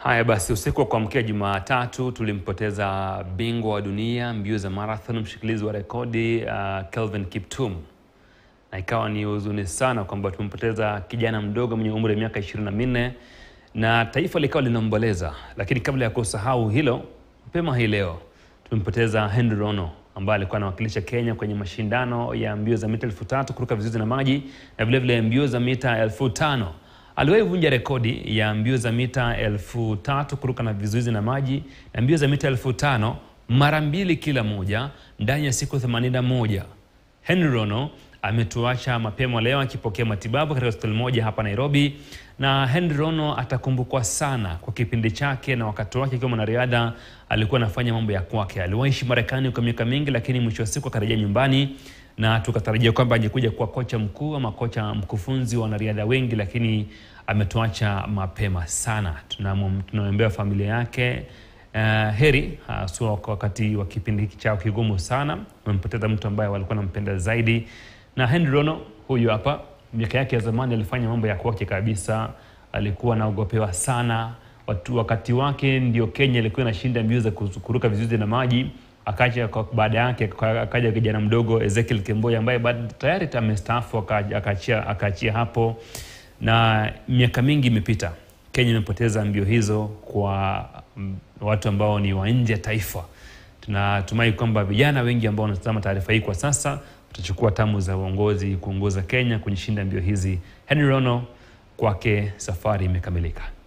Haya basi, usiku wa kuamkia Jumatatu tulimpoteza bingwa wa dunia mbio za marathon, mshikilizi wa rekodi uh, Kelvin Kiptum, na ikawa ni huzuni sana kwamba tumempoteza kijana mdogo mwenye umri wa miaka ishirini na minne na taifa likawa linaomboleza. Lakini kabla ya kusahau hilo, mapema hii leo tumempoteza Henry Rono ambaye alikuwa anawakilisha Kenya kwenye mashindano ya mbio za mita elfu tatu kuruka vizuizi na maji na vilevile mbio za mita elfu tano aliwahi vunja rekodi ya mbio za mita elfu tatu kuruka na vizuizi na maji na mbio za mita elfu tano mara mbili kila moja ndani ya siku 81. Henry Rono ametuacha mapema leo akipokea matibabu katika hospitali moja hapa Nairobi, na Henry Rono atakumbukwa sana kwa kipindi chake na wakati wake akiwa mwanariadha. Alikuwa anafanya mambo ya kwake. Aliwaishi Marekani kwa miaka mingi, lakini mwisho wa siku akarejea nyumbani na tukatarajia kwamba angekuja kuwa kocha mkuu ama kocha mkufunzi wa wanariadha wengi, lakini ametuacha mapema sana. Tunaombea familia yake uh, heri haswa uh, wakati wa kipindi hiki chao kigumu sana. Wamempoteza mtu ambaye walikuwa nampenda zaidi, na Henry Rono huyu hapa, miaka yake ya zamani alifanya mambo ya kwake kabisa, alikuwa anaogopewa sana watu, wakati wake ndio Kenya ilikuwa inashinda mbio za kuruka vizuizi na maji akaja baada yake akaja kijana mdogo Ezekiel Kemboi ambaye tayari amestaafu akaachia akaachia hapo, na miaka mingi imepita. Kenya imepoteza mbio hizo kwa watu ambao ni wa nje ya taifa. Tunatumai kwamba vijana wengi ambao wanatazama taarifa hii kwa sasa watachukua tamu za uongozi kuongoza Kenya kwenye shinda mbio hizi. Henry Rono kwake safari imekamilika.